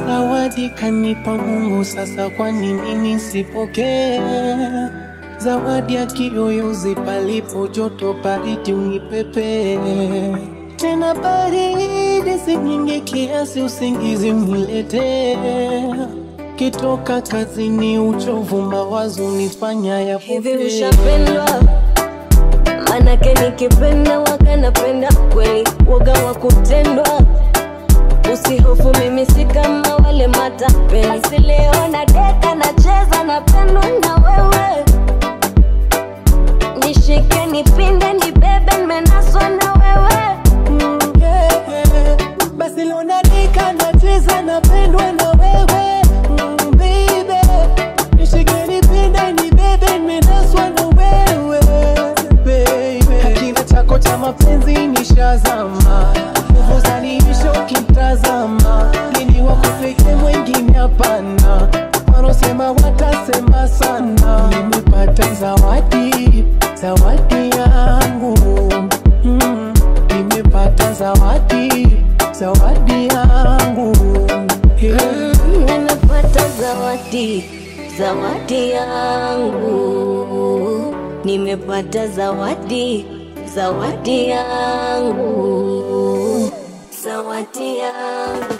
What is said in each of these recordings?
Zawadi kanipa Mungu, sasa kwa nini nisipokee? Zawadi ya kiyoyozi, palipo joto baridi unipepe tena baridi si nyingi kiasi usingizi uniletee. Kitoka kazini uchovu, mawazo nifanya ya Hivi ushapendwa? Manake nikipenda waga napenda kweli, waga wa kutendwa. Usihofu, mimi si kama wale matapeli. Basi leo na deka nacheza, napendwa na wewe. Nishike, nipinde, nibebe, nimenaswa na wewe. Mm, yeah, yeah. Basi leo nadika nacheza napendwa na wewe mm, baby nishike nipinde nibebe nimenaswa na wewe baby hakina chako cha mapenzi nishazama nguvu zaniisha ukimtazama nini wako pekee mwengine hapana wanaosema watasema sana nimepata zawadi zawadi yangu mm, nimepata zawadi zawadi yangu yeah. Mm, Nimepata zawadi, zawadi yangu. Nimepata zawadi, zawadi yangu, zawadi yangu.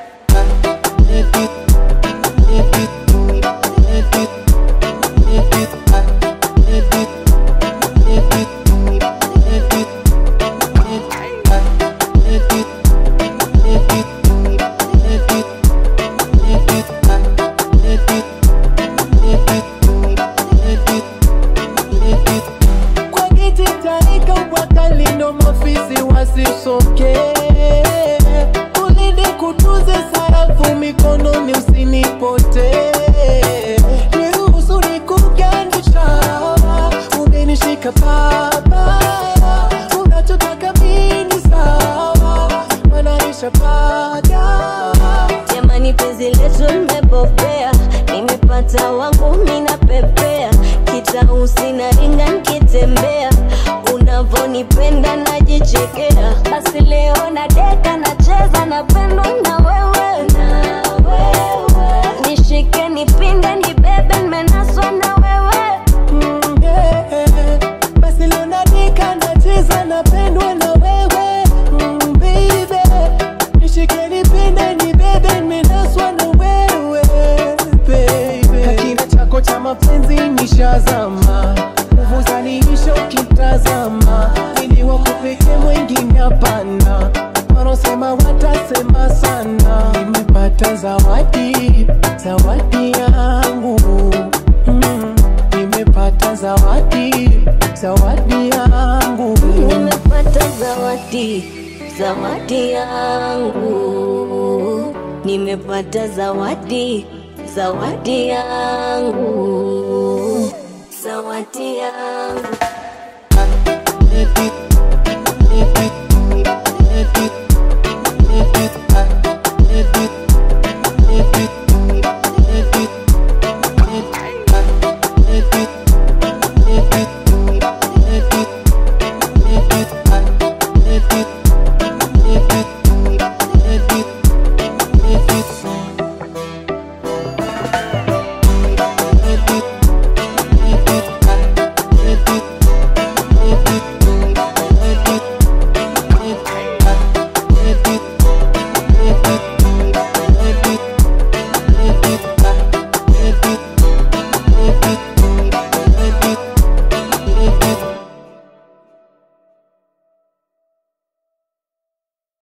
kwa kiti taika wakalindo mafisi wasisoke ulinde kutuze sarafu mikononi usinipote niruhusu nikugandisha umenishika pabaya unachotaka mini sawa manaisha padawa Jamani, penzi letu limepopea, nimepata wangu mina pepea, kitausi na ringa nikitembea, unavonipenda najichekea. Basi leo na deka nacheza, napendwa na wewe, na wewe. Nishike, nipinde, nibebe, nimenaswa na wewe. Mm, yeah. Basi leo nadika nacheza napendwa na wewe mm, baby nishike nipinde nibebe nimenaswa na wewe baby hakina chako cha mapenzi nishazama nguvu zaniisha ukitazama ili wako pekee mwengine hapana wanaosema watasema sana nimepata zawadi zawadi yangu mm, nimepata zawadi zawadi yangu Nimepata zawadi, zawadi yangu. Nimepata zawadi, zawadi yangu, zawadi yangu.